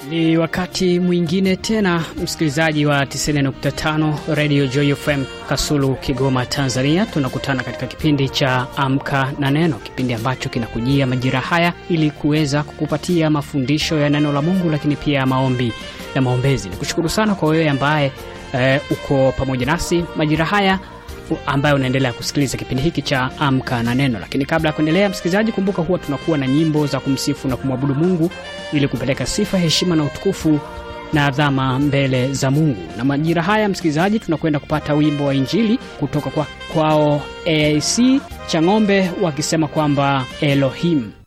Ni wakati mwingine tena, msikilizaji wa 90.5 Radio Joy FM Kasulu, Kigoma, Tanzania. Tunakutana katika kipindi cha Amka na Neno, kipindi ambacho kinakujia majira haya ili kuweza kukupatia mafundisho ya neno la Mungu, lakini pia maombi na maombezi. Ni kushukuru sana kwa wewe ambaye eh, uko pamoja nasi majira haya ambayo unaendelea kusikiliza kipindi hiki cha Amka na Neno. Lakini kabla ya kuendelea, msikilizaji, kumbuka huwa tunakuwa na nyimbo za kumsifu na kumwabudu Mungu ili kupeleka sifa, heshima na utukufu na adhama mbele za Mungu. Na majira haya, msikilizaji, tunakwenda kupata wimbo wa Injili kutoka kwa kwao AIC Chang'ombe wakisema kwamba Elohim